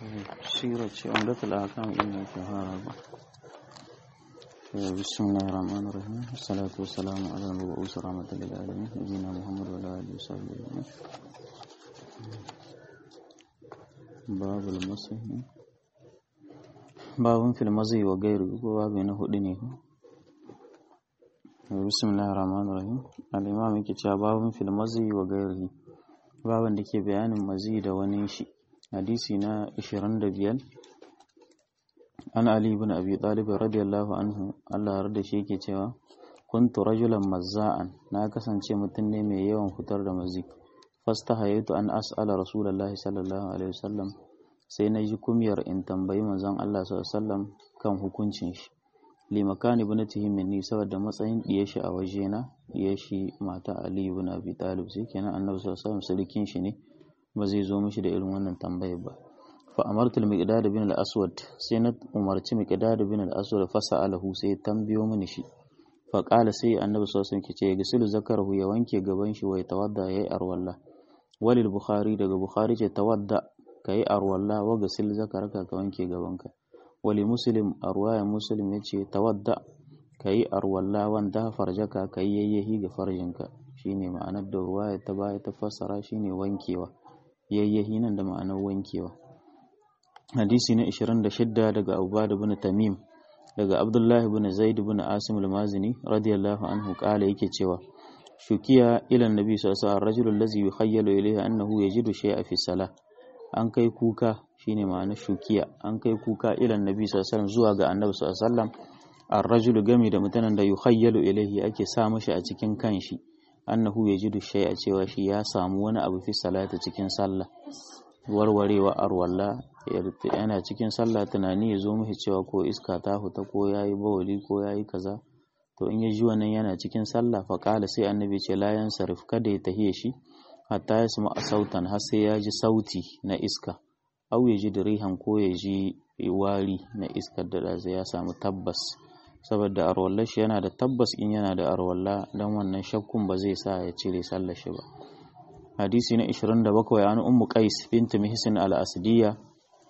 سيرة عمدة الأحكام إنه كهارب بسم الله الرحمن الرحيم والصلاة والسلام على المبعوث رحمة للعالمين نبينا محمد وعلى آله وصحبه أجمعين باب المسيح باب في المزي وغيره باب نهدني بسم الله الرحمن الرحيم الإمام يكتب باب في المزي وغيره baban da ke bayanin mazi da wani shi hadisi na 25 an ali ibn abi talib radiyallahu anhu Allah ya da shi yake cewa kuntu rajulan mazza'an na kasance mutum ne mai yawan fitar da mazi fastahayatu an as'ala rasulullahi sallallahu alaihi wasallam sai na ji kumiyar in tambayi manzon Allah sallallahu alaihi wasallam kan hukuncin shi limakani ibnatihi minni saboda matsayin diye shi a wajena diye shi mata Ali ibn Abi Talib sai kenan Annabi sallallahu alaihi wasallam surikin shi ne ba zai zo mishi da irin wannan tambayar ba fa amartu al-miqdad bin al-aswad sai na umarci miqdad bin al-aswad fa sa'alahu sai tambayo mini shi fa qala sai Annabi sallallahu alaihi wasallam ce gisilu zakarahu ya wanke gaban shi wai tawadda yayi arwalla walil bukhari daga bukhari ce tawadda kai arwalla wa gasil zakaraka ka wanke gabanka wali muslim a ruwayan muslim ya ce tawadda ka yi arwalla wanda farjaka ka yi yayyahi ga farjinka shine ma'anar da ruwaya ta baya ta fassara shine wankewa yayyahi nan da ma'anar wankewa hadisi na 26 daga abubad bin tamim daga abdullah bin zaid bin asim al-mazini radiyallahu anhu kala yake cewa shukiya ila annabi sallallahu alaihi wasallam rajulul ladzi yukhayyalu ilayhi annahu yajidu shay'a fi salah an kai kuka shine ma'ana shukiya an kai kuka ilan nabi sallallahu alaihi zuwa ga annabi sallallahu alaihi wasallam ar-rajulu gami da mutanen da yukhayyalu ilayhi ake sa mishi a cikin kanshi annahu yajidu shay'a cewa shi ya samu wani abu fi salati cikin sallah warwarewa arwalla yana cikin sallah tunani ya zo mishi cewa ko iska ta fita ko yayi bawali ko yayi kaza to in ya ji wannan yana cikin sallah fa qala sai annabi ce la yansarif kada ya tahiye shi hatta ya sama a sautan har sai ya ji sauti na iska au ya ji dirihan ko ya ji wari na iskar da zai ya samu tabbas saboda arwallar shi yana da tabbas in yana da arwalla dan wannan shakkun ba zai sa ya cire sallar shi ba hadisi na 27 an ummu qais bint mihsin al-asdiyya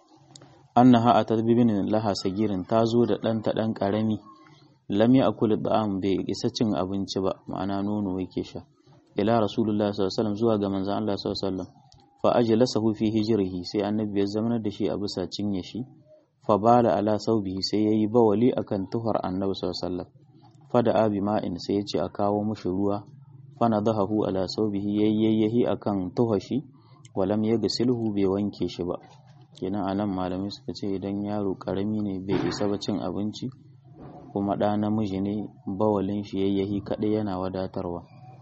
annaha atat bibin laha sagirin tazo da ɗanta ɗan ƙarami lam ya akul da'am bai isa cin abinci ba ma'ana nono yake sha ila rasulullah sallallahu alaihi wasallam zuwa ga manzon Allah sallallahu alaihi wasallam fa ajlasahu fi hijrihi sai annabi ya zamanar da shi a bisa cinye shi fa bala ala saubihi sai yayi bawali akan tuhar annabi sallallahu alaihi wasallam fa da abi ma'in sai ya ce a kawo mushi ruwa fa nadahu ala saubihi yayyahi akan tuhar shi walam yagsilhu bai wanke shi ba kenan anan malamai suka ce idan yaro karami ne bai isa ba cin abinci kuma ɗa namiji ne bawalin shi yayyahi kaɗai yana wadatarwa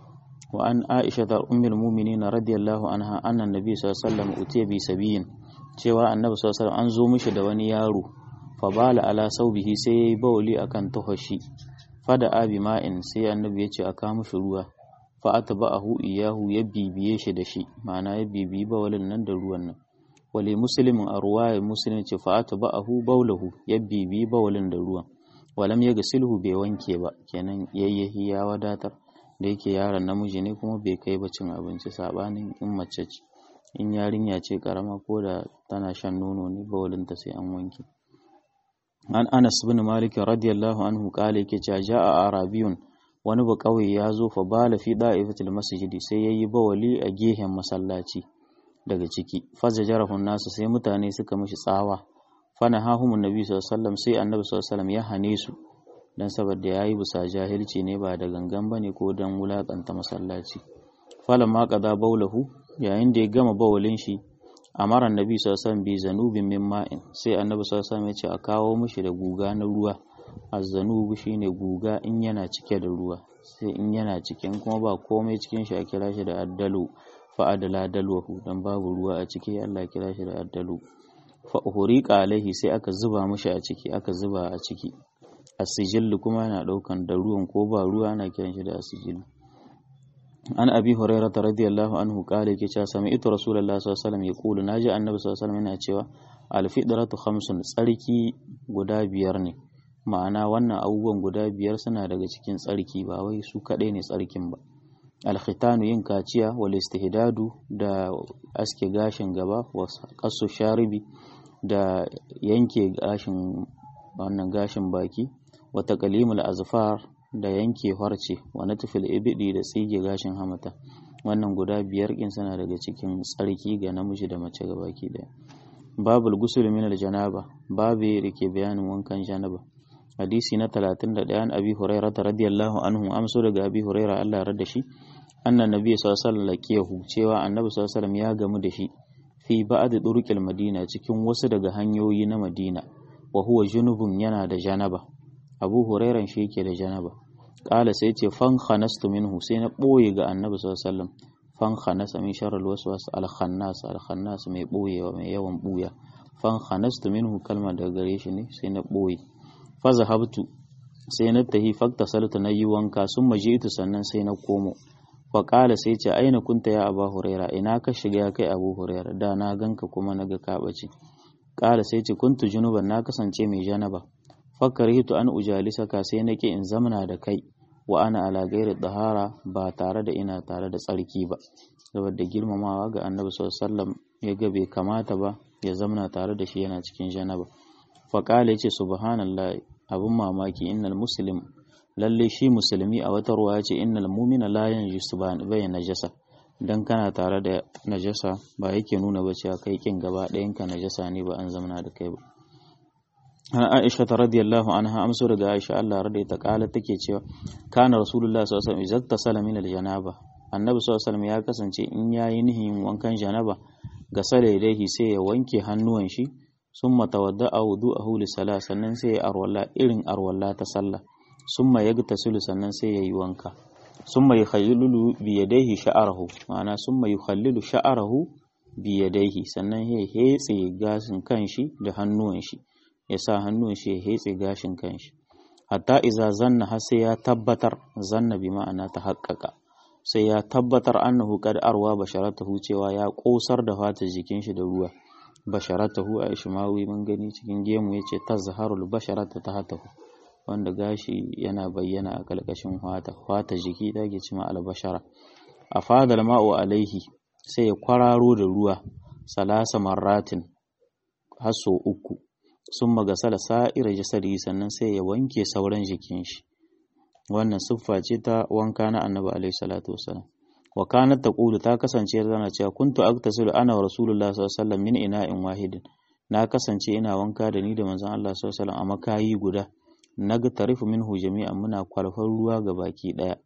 وعن عائشة أم المؤمنين رضي الله عنها أن النبي صلى الله عليه وسلم أتي بسبيين cewa annabi sallallahu alaihi an zo mishi da wani yaro fa bala ala saubihi sai yayi bawli akan tuhashi fada abi ma'in sai annabi ya ce aka mishi ruwa fa atba'ahu iyahu ya bibiye shi da shi ma'ana ya bibiyi bawlin nan da ruwan nan wali muslimin a ruwaya muslim ce fa atba'ahu bawlahu ya bibiyi bawlin da ruwan walam ya gasilhu bai wanke ba kenan yayyahi ya wadatar da yake yaron namiji ne kuma bai kai ba cin abinci sabanin in mace ce in yarinya ce karama ko da tana shan nono ne bawalinta sai an wanke an anas bin malik radiyallahu anhu kale yake cewa ja'a arabiyun wani ba kauye ya zo fa bala fi da'ifatil masjidi sai yayi bawali a gehen masallaci daga ciki faza jarahun nasu sai mutane suka mishi tsawa fana hahumun nabi sallallahu alaihi wasallam sai annabi sallallahu alaihi wasallam ya hane su don saboda ya yi bisa jahilci ne ba da gangan ba ne ko don wulaƙanta masallaci falon ma ƙaza baulahu yayin da ya gama bawalin shi a maran nabi sassan bi zanubin min ma'in sai annabi sassan ya ce a kawo mishi da guga na ruwa a zanubu shine guga in yana cike da ruwa sai in yana cikin kuma ba komai cikin shi a kira shi da addalu fa adala dalwahu dan babu ruwa a ciki Allah kira shi da addalu fa uhriqa alaihi sai aka zuba mishi a ciki aka zuba a ciki asijillu kuma yana daukan da ruwan ko ba ruwa ana kiran shi da asijillu an abi hurairah radiyallahu anhu kale yake cewa sami'tu rasulullahi sallallahu alaihi wasallam yaqulu naji annabi sallallahu alaihi wasallam yana cewa alfidratu khamsun tsarki guda biyar ne ma'ana wannan abubuwan guda biyar suna daga cikin tsarki ba wai su kadai ne tsarkin ba alkhitanu yin kaciya wal istihdadu da aske gashin gaba wa qasu sharibi da yanke gashin wannan gashin baki wa taqlimul azfar da yanke farce wa natfil ibdi da tsige gashin hamata wannan guda biyar kin suna daga cikin tsarki ga namiji da mace ga baki daya babul gusul min janaba babu da ke bayanin wankan janaba hadisi na 31 an abi hurairah radiyallahu anhu amso daga abi hurairah Allah ya rada shi annan nabi sallallahu alaihi wasallam laqiyahu cewa annabi sallallahu alaihi wasallam ya gamu da shi fi ba'd turuqil madina cikin wasu daga hanyoyi na madina wa huwa junubun yana da janaba abu hurairan shi yake da janaba kala sai ce fan khanastu minhu sai na boye ga annabi sallallahu alaihi wasallam fan khanasa min sharri alwaswas al-khannas al-khannas mai boyewa mai yawan buya fan khanastu minhu kalma daga gare shi ne sai na boye fa zahabtu sai na tahi fakta salatu na yi wanka sun majitu sannan sai na komo fa kala sai ce aina kunta ya abu huraira ina ka shiga ya kai abu huraira da na ganka kuma na ga kabaci kala sai ce kuntu junuban na kasance mai janaba fakarhitu an ujalisaka sai nake in zamana da kai wa ana ala gairi dahara ba tare da ina tare da tsarki ba saboda girmamawa ga annabi sallallahu ya ga bai kamata ba ya zamana tare da shi yana cikin janaba fa qala yace subhanallah abun mamaki innal muslim lalle shi musulmi a wata ruwa yace innal mu'mina la yanjisu bai najasa dan kana tare da najasa ba yake nuna ba cewa kai kin gaba ɗayan ka najasa ne ba an zamana da kai ba Aisha ta radiyallahu anha amso daga Aisha Allah rada ta kala take cewa kana Rasulullah sallallahu alaihi wasallam izakta min aljanaba Annabi sallallahu alaihi ya kasance in yayi nihin wankan janaba ga sale dai sai ya wanke hannuwan shi summa tawadda'a wudu'ahu li salah sannan sai ya arwalla irin arwalla ta sallah summa yagtasilu sannan sai yayi wanka summa yukhallilu bi yadayhi sha'arahu ma'ana summa yukhallilu sha'arahu bi yadayhi sannan ya hetse gashin kanshi da hannuwan shi ya sa hannun shi ya hetse gashin kanshi hatta iza zanna har sai ya tabbatar zanna bi ma'ana ta haƙƙaƙa sai ya tabbatar annahu qad arwa basharatahu cewa ya ƙosar da fatar jikin shi da ruwa basharatahu a ishmawi mun gani cikin gemu yace tazharul basharata tahtahu wanda gashi yana bayyana a kalkashin fata fata jiki da ke cima albashara a fadal ma'u alaihi sai ya kwararo da ruwa salasa marratin haso uku sun magasala sa'ira jasadi sannan sai ya wanke sauran jikin shi wannan siffa ce ta wanka na annabi alaihi salatu wasalam wa kanat taqulu ta kasance tana cewa kuntu aktasilu ana wa rasulullah sallallahu alaihi wasallam min ina'in wahidin na kasance ina wanka da ni da manzon Allah sallallahu alaihi wasallam a makayi guda naga tarifu minhu jami'an muna kwalfar ruwa ga baki daya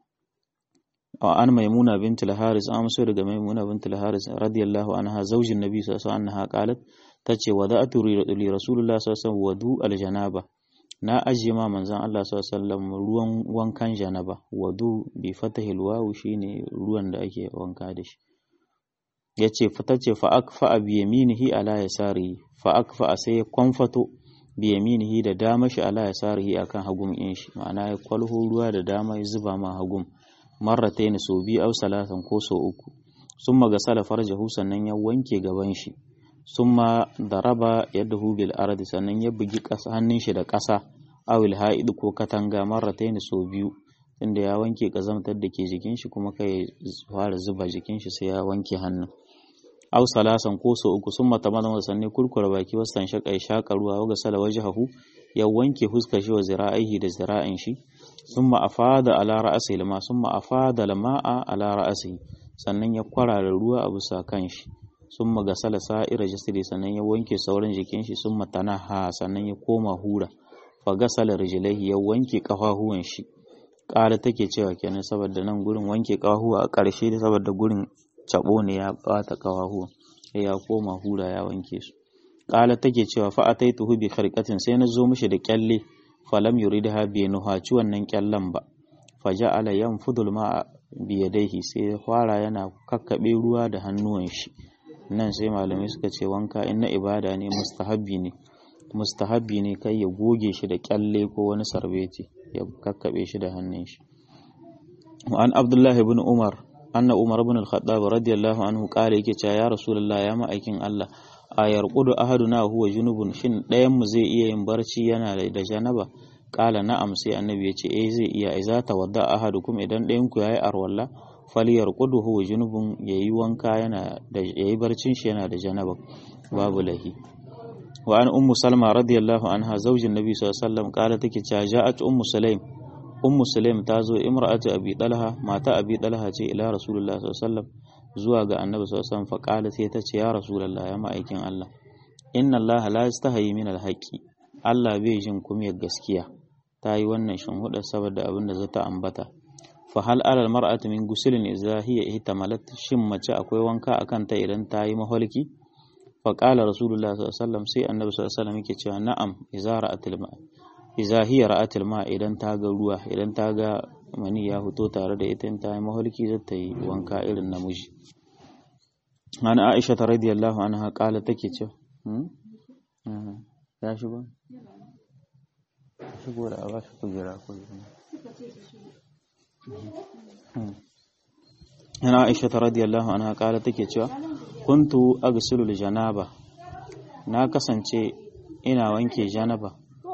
wa an maimuna bint al-haris an so daga maimuna bint al-haris radiyallahu anha zaujin nabi sallallahu alaihi wasallam annaha qalat tace wada'atu li rasulullah sallallahu alaihi wasallam wadu al-janaba na ajiye ma manzon Allah sallallahu alaihi wasallam ruwan wankan janaba wadu bi fatahil wawu shine ruwan da ake wanka da shi yace fata ce fa akfa bi yaminihi ala yasari fa akfa sai ya kwamfato bi yaminihi da dama shi ala yasarihi akan hagum in shi ma'ana ya kwalho ruwa da dama ya zuba ma hagum marratayn so bi aw salatan ko so uku summa gasala farjahu sannan ya wanke gaban shi summa daraba yadahu bil ardi sannan ya bugi hannun shi da ƙasa awil ha'id ko katanga marratayn so biyu inda ya wanke kazamtar da ke jikin shi kuma kai fara zuba jikin shi sai ya wanke hannun aw salasan ko so uku summa tamadama sannan kurkura baki wasan shaka shaka ruwa wa gasala wajhahu ya wanke fuskar shi wa zira'ihi da zira'in shi summa afada ala ra'sihi lama summa afada lama'a ala ra'sihi sannan ya kwarara ruwa a bisa kanshi summa gasala sa'ira jasadi sannan ya wanke sauran jikin shi summa tanaha sannan ya koma hura fa gasala rijlaihi ya wanke kafahuwan shi ƙara take cewa kenan saboda nan gurin wanke kafahuwa a ƙarshe saboda gurin cabo ne ya bata kafahuwa sai ya koma hura ya wanke su ƙala take cewa fa ataituhu bi kharqatin sai na zo mishi da kyalle falam yuridha bi nuhaci wannan kyallen ba faja'ala yanfudul ma'a bi yadayhi sai fara yana kakkabe ruwa da hannuwan shi nan sai malamai suka ce wanka in na ibada ne mustahabbi ne mustahabbi ne kai ya goge shi da kyalle ko wani sarbeti ya kakkabe shi da hannun shi an abdullahi ibn umar anna umar ibn al-khattab radiyallahu anhu kare yake cewa ya rasulullah ya ma'aikin Allah a yarqudu ahaduna huwa junubun shin ɗayan mu zai iya yin barci yana da janaba kala na'am sai annabi ya ce eh zai iya iza tawadda ahadukum idan ɗayan ku yayi arwalla falyarqudu huwa junubun yayi wanka yana da yayi barcin shi yana da janaba babu lahi wa an ummu salma radiyallahu anha zaujin nabi sallallahu alaihi wasallam kala take cewa ja'at ummu sulaim ummu sulaim ta zo imra'atu abi dalha mata abi dalha ce ila rasulullah sallallahu alaihi wasallam zuwa ga annabi sallallahu alaihi wasallam fa kala sai ta ce ya rasulullah ya ma'aikin Allah inna Allah la yastahi min alhaqi Allah bai jin kumiyar gaskiya ta yi wannan shinhuda saboda abin da zata ambata fa hal alal mar'atu min gusulin idza hiya ihtamalat shin mace akwai wanka akan ta idan ta yi maholki fa qala rasulullah sallallahu alaihi wasallam sai annabi sallallahu alaihi wasallam yake cewa na'am idza ra'atil ma idza hiya ra'atil ma idan ta ga ruwa idan ta ga mani ya fito tare da ita in ta yi maholki zai ta yi wanka irin namiji ana aisha ta radiyallahu anha qala take cewa ya shigo shigo da ba shi kujera ko ana aisha ta radiyallahu anha qala take cewa kuntu aghsilu janaba na kasance ina wanke janaba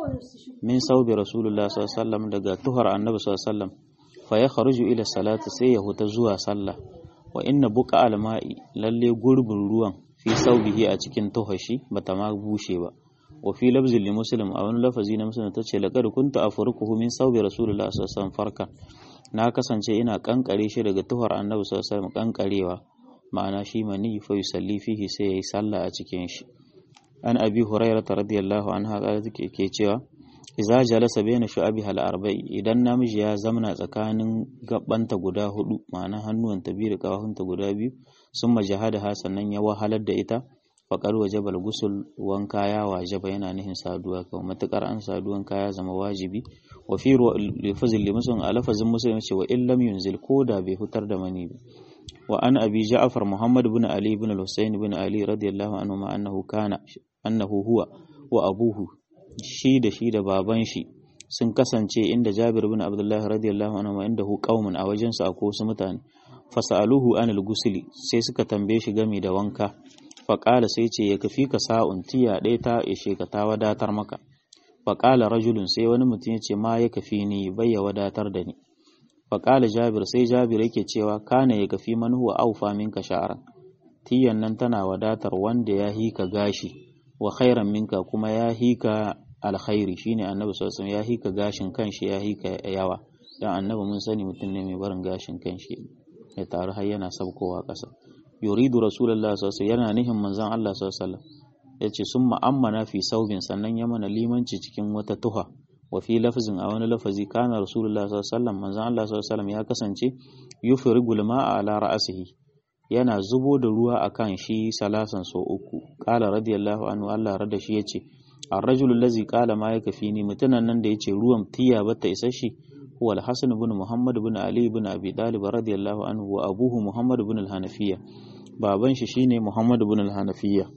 min saubi rasulullah sallallahu alaihi wasallam daga tuhar annabi sallallahu alaihi wasallam fa ya kharuju ila salati sai ya huta zuwa sallah wa inna buqa alma'i lalle gurbin ruwan fi saubihi a cikin tuhashi bata ma bushe ba wa fi lafzin li muslim a wani lafazi na muslim tace laqad kuntu afruquhu min saubi rasulullah sallallahu alaihi wasallam farkan na kasance ina kankare shi daga tuhar annabi sallallahu alaihi wasallam kankarewa ma'ana shi mani fa yusalli fihi sai yayi sallah a cikin shi an abi hurairah radiyallahu anha qala take ke cewa idza jalasa baina shu'abiha al-arba'i idan namiji ya zamna tsakanin gabbanta guda hudu ma'ana hannuwanta biyu da kawahunta guda biyu summa jahadaha sannan ya wahalar da ita faqad wajaba al-ghusl wanka ya wajaba yana nihin saduwa kawai matukar an saduwan kaya zama wajibi wa fi lafazin limusun a lafazin muslim ce wa illam yunzil koda bai fitar da mani ba wa an abi ja'far muhammad bin ali bin al-husayn bin ali radiyallahu anhu ma annahu kana annahu huwa wa abuhu shi da shi da baban shi sun kasance inda Jabir bin Abdullah radiyallahu anhu inda hu qaumun a wajen su akwai wasu mutane fasaluhu anil gusli sai suka tambaye shi game da wanka faƙala sai ce ya kafi ka sa'un tiya ɗaya ta ishe ka ta wadatar maka faƙala rajulun sai wani mutum ya ce ma ya kafi ni bai ya wadatar da ni faƙala jabir sai jabir yake cewa kana ya kafi man huwa aufa minka sha'ran tiyan nan tana wadatar wanda ya hika gashi wa khairan minka kuma ya hika alkhairi shine annabi sallallahu alaihi wasallam ya hika gashin kanshi ya hika yawa dan annabi mun sani mutum ne mai barin gashin kanshi ya taru har yana sabkowa ƙasa yuridu rasulullah sallallahu alaihi yana nihin manzon Allah sallallahu alaihi wasallam yace summa ammana fi saubin sannan ya mana limanci cikin wata tuha wa fi lafzin a wani lafazi kana rasulullah sallallahu alaihi wasallam manzon Allah sallallahu alaihi wasallam ya kasance yufrigul ma'a ala ra'sihi yana zubo da ruwa akan shi salasan so uku qala radiyallahu anhu Allah rada shi yace ar-rajul allazi qala ma yakfini mutunan nan da yace ruwan tiya bata isa shi هو الحسن بن محمد بن علي بن أبي طالب رضي الله عنه وأبوه محمد بن الحنفية بابن شيني محمد بن الحنفية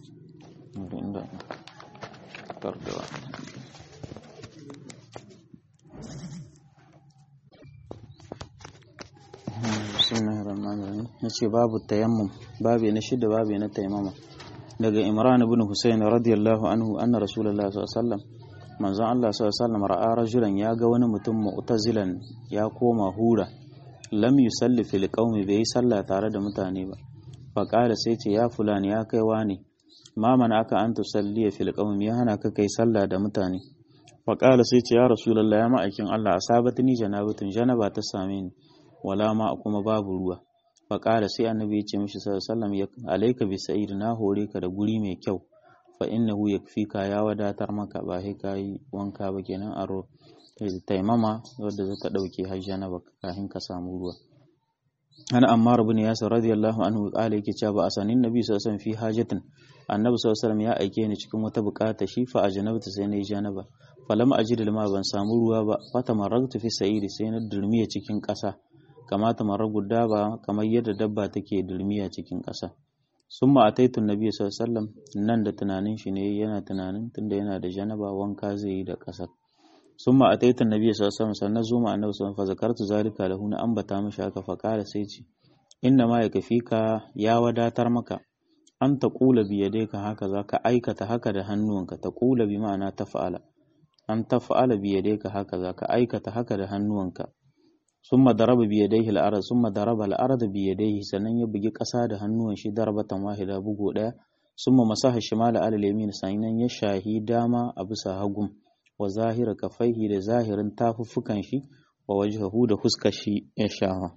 بسم الله الرحمن الرحيم نشي باب التيمم بابي نشد بابي نتيمم daga Imran ibn Husayn radiyallahu anhu anna Rasulullah sallallahu alaihi wasallam manzon Allah sallallahu ra'a rajulan ya ga wani mutum mu'tazilan ya koma hura lam yusalli fil qaumi bai yi sallah tare da mutane ba fa qala sai ce ya fulani ya kai wani ma mana aka an tusalli fil qaumi ya hana ka kai sallah da mutane fa qala sai ce ya rasulullah ya ma'aikin Allah asabatni janabatun janaba ta same ni wala ma kuma babu ruwa fa qala sai annabi ya ce mishi sallallahu alaihi wasallam alayka bi sa'id na hore ka da guri mai kyau fa innahu yakfika ya wadatar maka ba sai kai wanka ba kenan aro taimama wadda zata dauke hajjana ba kafin ka samu ruwa ana ammar ibn yasir radiyallahu anhu qala yake cewa ba asanin nabi sallallahu alaihi wasallam fi hajatin annabi sallallahu alaihi wasallam ya aike ni cikin wata bukata shi fa ajnabta sai na yi janaba falam ajid ma ban samu ruwa ba fata maragtu fi sa'iri sai na durmiya cikin ƙasa kamata maragu daba kamar yadda dabba take durmiya cikin ƙasa summa ataitu nabi sallallahu alaihi wasallam nan da tunanin shi ne yana tunanin tunda yana da janaba wanka zai yi da ƙasar summa ataitu nabi sallallahu alaihi wasallam sannan zuma annabi sallallahu alaihi wasallam fa zakartu zalika lahu na ambata mishi haka fa qala sai ce inna ma yakfika ya wadatar maka an ta kula bi yadayka haka za ka aikata haka da hannuwanka ta kula bi ma'ana tafa'ala an tafa'ala bi yadayka haka za ka aikata haka da hannuwanka summa daraba bi yadayhi al-ard summa daraba al-ard bi yadayhi sannan ya bugi ƙasa da hannuwan shi darbatan wahida bugu daya summa masaha shimala ala yamin sannan ya shahi dama a bisa hagun wa zahira kafaihi da zahirin tafuffukan shi wa wajhahu da fuskar shi ya shaha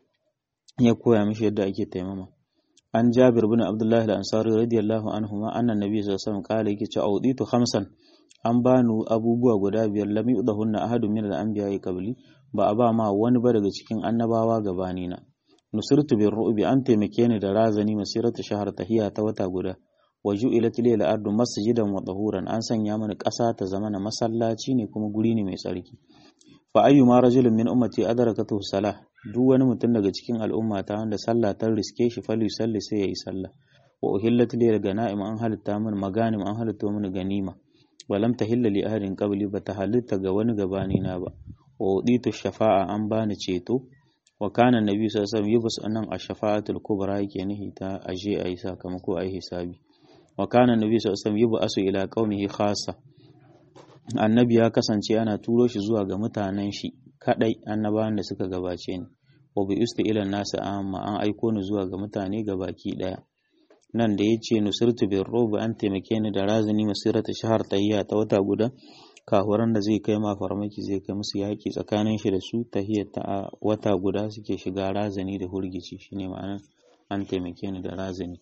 ya koya mishi yadda ake taimama an jabir bin abdullahi al-ansari radiyallahu anhu ma annan nabi sallallahu alaihi wasallam kala yake cewa auditu khamsan an bani abubuwa guda biyar lam yudahunna ahadun min al-anbiya'i qabli ba a ba ma wani ba daga cikin annabawa gabani na nusirtu bir ru'bi an taimake ni da razani masiratu shahar tahiya ta wata guda wa ju'ilat lil ardu masjidan wa tahuran an sanya mani ƙasa ta zama na masallaci ne kuma guri ne mai tsarki fa ayyuma rajulin min ummati adrakatuhu salah duk wani mutum daga cikin al'umma ta wanda sallah ta riske shi fali salli sai yayi sallah wa uhillat lil ganaim an halitta min maganim an halitta min ganima wa lam tahilla li ahadin qabli ba ta halitta ga wani gabani na ba wa uditu shafa'a an bani ceto wa kana nabi sallallahu alaihi wasallam yubus anan ash-shafa'atul kubra yake nihi ta aje ayi sakamako ayi hisabi wa kana nabi sallallahu alaihi wasallam yubasu ila qaumihi khassa annabi ya kasance ana turo shi zuwa ga mutanen shi kadai annabawan da suka gabace ni wa bi usti ila nasu amma an aiko ni zuwa ga mutane gabaki daya nan da yace nusirtu bir rubu an taimake ni da razani masirata shahar tayya ta wata guda kahuran da zai kai ma farmaki zai kai musu yaki tsakanin shi da su tahiyar ta wata guda suke shiga razani da hurgici shine ma'anar an taimake ni da razani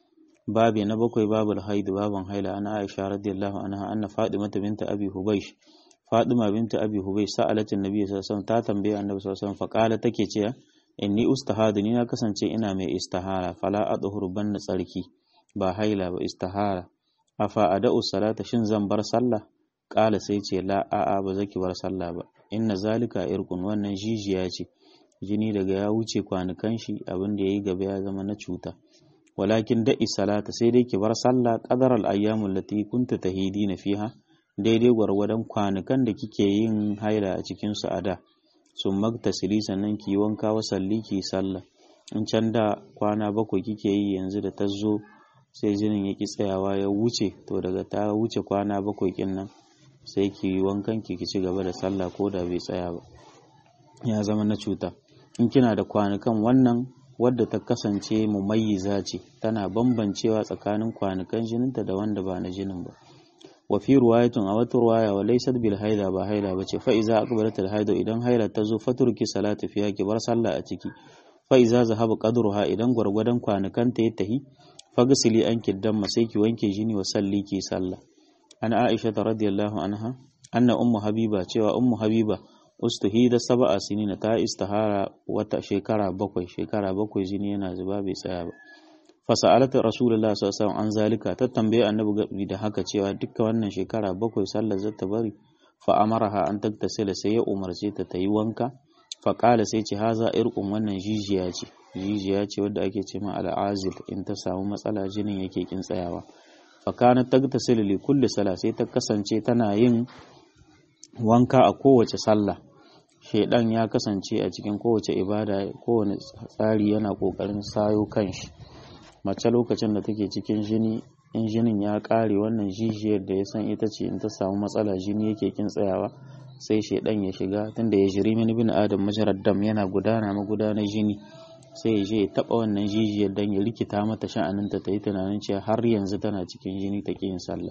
babi na bakwai babul haidu baban haila ana aisha radiyallahu anha anna fatima binta abi hubaysh fatima binta abi hubaysh sa'alatin nabi sallallahu alaihi wasallam ta tambaye annabi sallallahu alaihi wasallam faqala take cewa inni ustahadu ni na kasance ina mai istihara fala adhuru banna tsarki ba haila ba istihara afa ada'u salata shin zan bar sallah qala sai ce la a'a ba zaki bar sallah ba inna zalika irqun wannan jijiya ce jini daga ya wuce kwanukan shi abin da yayi gaba ya zama na cuta walakin da'i salata sai dai ki bar sallah qadar al ayyamul lati kunta tahidina fiha daidai gwargwadon kwanukan da kike yin haila a cikin su a da sun magtasili sannan ki wanka wa salli ki sallah in can da kwana bakwai kike yi yanzu da ta zo sai jinin ya ki tsayawa ya wuce to daga ta wuce kwana bakwai kin nan sai ki wankan ki ki ci gaba da sallah ko da bai tsaya ba ya zama na cuta in kina da kwanukan wannan wadda ta kasance mumayyiza ce tana bambancewa tsakanin kwanukan jininta da wanda ba na jinin ba wa fi ruwayatun a wata ruwaya wa laysat bil haida ba haila bace fa iza aqbalat al haida idan haila ta zo faturki salatu fiya ki bar sallah a ciki fa iza zahaba qadruha idan gwargwadon kwanukan ta ya tahi fagsili an kiddan sai ki wanke jini wa salli ki sallah ana aisha radiyallahu anha anna ummu habiba cewa ummu habiba ustuhida sab'a sinina ta istihara wata shekara bakwai shekara bakwai jini yana zuba bai tsaya ba fasa'alata rasulullah sallallahu alaihi wasallam an zalika ta tambaye annabi da haka cewa dukkan wannan shekara bakwai sallar zata bari fa amaraha an taktasila sai ya umarce ta ta yi wanka fa qala sai ce haza irqum wannan jijiya ce jijiya ce wadda ake ce ma al'azil in ta samu matsala jinin yake kin tsayawa fa kana taktasila li kulli sala sai ta kasance tana yin wanka a kowace sallah shaidan ya kasance a cikin kowace ibada kowane tsari yana kokarin sayo kanshi mace lokacin da take cikin jini in jinin ya kare wannan jijiyar da ya san ita ce in ta samu matsala jini yake kin tsayawa sai shaidan ya shiga tunda ya jiri mini bin adam majarar dam yana gudana magudanar jini sai ya je ya taba wannan jijiyar dan ya rikita mata sha'aninta ta yi tunanin cewa har yanzu tana cikin jini ta yin sallah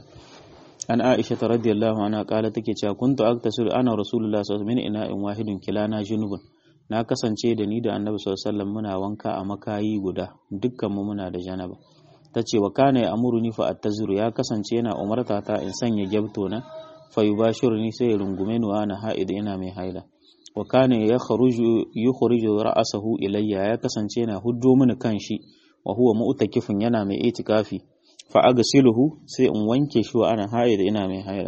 an aisha ta radiyallahu anha kala take cewa kuntu aktasilu ana rasulullah sallallahu alaihi wasallam min ina'in wahidin kilana junubun na kasance da ni da annabi sallallahu alaihi wasallam muna wanka a makayi guda dukkan mu muna da janaba tace wa kana ya amuruni fa attaziru ya kasance yana umarta ta in sanya gyabto na fa yubashiruni sai ya rungume ni wa ana haid ina mai haila wa kana ya kharuju yukhriju ra'sahu ilayya ya kasance yana huddo mini kanshi wa huwa mu'takifun yana mai itikafi fa agsiluhu sai in wanke shi wa ana haid ina mai haila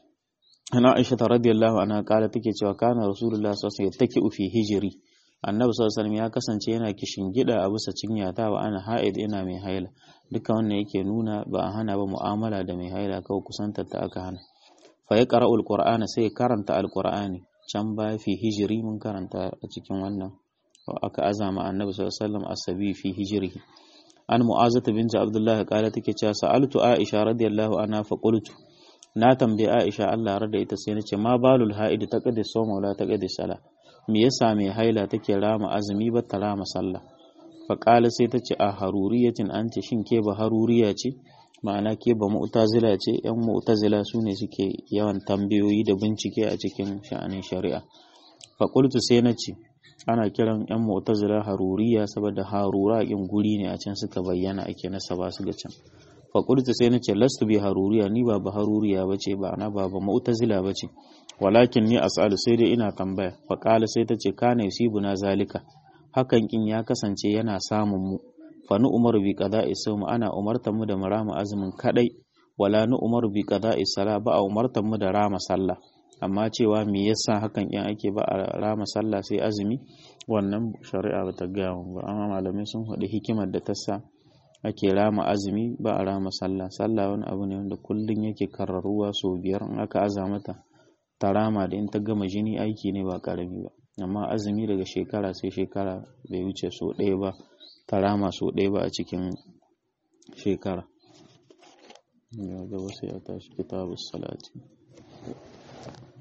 ana aisha radiyallahu anha kala take cewa kana rasulullah sallallahu alaihi wasallam fi hijri annabi sallallahu alaihi ya kasance yana kishin gida a bisa cinyata wa ana haid ina mai haila duka wannan yake nuna ba a hana ba mu'amala da mai haila kawai kusantar ta aka hana fa ya qara'ul qur'ana sai karanta alqur'ani can ba fi hijri mun karanta a cikin wannan aka azama annabi sallallahu alaihi wasallam asabi fi hijrihi an mu'azata binti abdullahi kala take cewa sa'altu aisha radiyallahu anha fa qultu na tambayi Aisha Allah ya da ita sai na ce ma balul ha'id ta kadi soma wala ta kadi sala me yasa mai haila take rama azumi ba ta rama sallah fa qala sai ta ce a haruriyatin anti shin ke ba haruriya ce ma'ana ke ba mu'tazila ce yan mu'tazila su ne suke yawan tambayoyi da bincike a cikin sha'anin shari'a faƙultu sai na ce ana kiran yan mu'tazila haruriya saboda harura in guri ne a can suka bayyana ake nasaba su ga can faƙultu sai na ce lastu bi haruriya ni ba ba haruriya ba ce ba na ba ba mu'tazila ba ce walakin ni as'alu sai dai ina tambaya faƙala sai ta ce kana yusibuna zalika hakan kin ya kasance yana samun mu fa nu umaru bi qada'i sawm ana umartar mu da marama azumin kadai wala nu umaru bi qada'i sala ba a umartar mu da rama sallah amma cewa me yasa hakan in ake ba a rama sallah sai azumi wannan shari'a ba ta gaya mu ba amma malamai sun faɗi hikimar da ta sa ake rama azumi ba a rama sallah sallah wani abu ne wanda kullum yake karraruwa sau biyar in aka aza mata ta rama da in ta gama jini aiki ne ba karami ba amma azumi daga shekara sai shekara bai wuce so ɗaya ba ta rama so ɗaya ba a cikin shekara ya gaba sai a tashi kitabus salati